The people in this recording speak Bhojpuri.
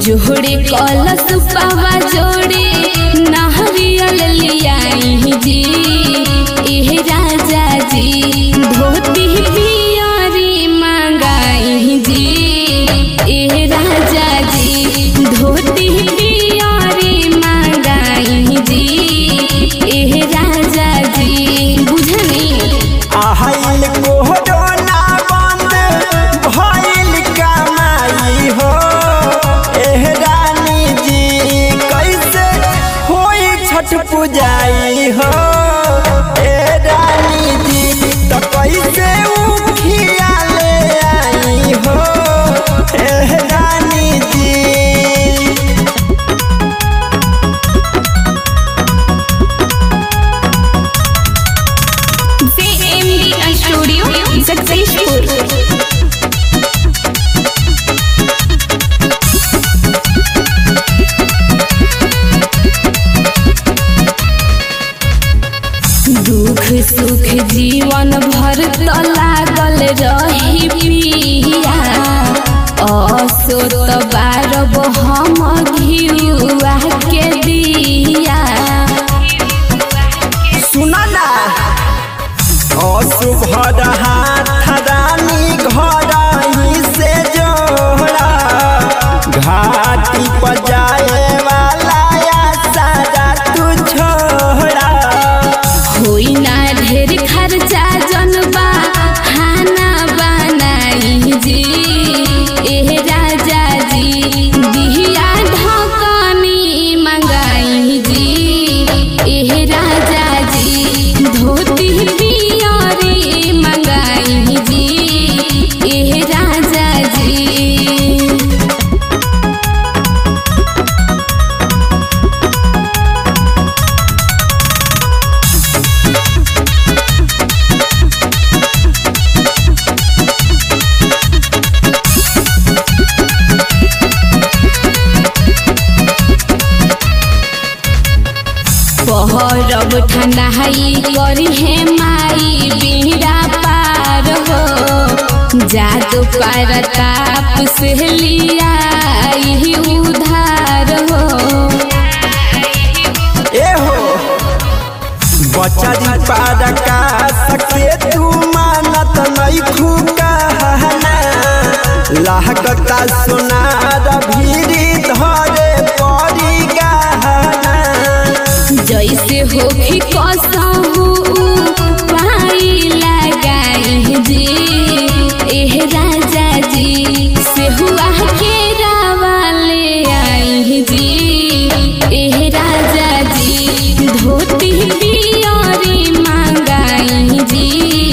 जोड़े कलश पावा जोड़े नहरियल लियाई जी एह राजा जी धोती पियरी मंगाई जी एह राजा जी धोती पियरी मंगाई जी एह राजा जी बुझनी आहाइल कोरोना बंद भइल कमाई हो एह रानी जी कैसे होई छठ पूजाई हो ए रानी जी तो कैसे उखिया ले आई हो एह रानी जी JMD Studio Successful दुख सुख जीवन भर त लागल रही पिया असो त बारब हम घिउआ के दिया सुना ना असुभर हाथ रानी घर ही से जोड़ा घाटी पर जाए वाला सारा तू छोड़ा होई ना ढेर खर्चा जनबा खाना बनाई जी एह राजा जी बिहिया ढकनी मंगाई जी एह राजा जी धोती पियरी मंगाई जी एह राजा जी पहरब ठंडाई करी है माई बीड़ा पार हो जादू पर ताप से लिया उधार हो ए हो बचरी पार का सके तू मानत नहीं खुकाना लागता सोनार भीरी धरे पड़ी गहना जैसे होखी कसहू पाई लगाई जी एह राजा जी से हुआ के रावाले आई जी एह राजा जी धोती पियरी मंगाई जी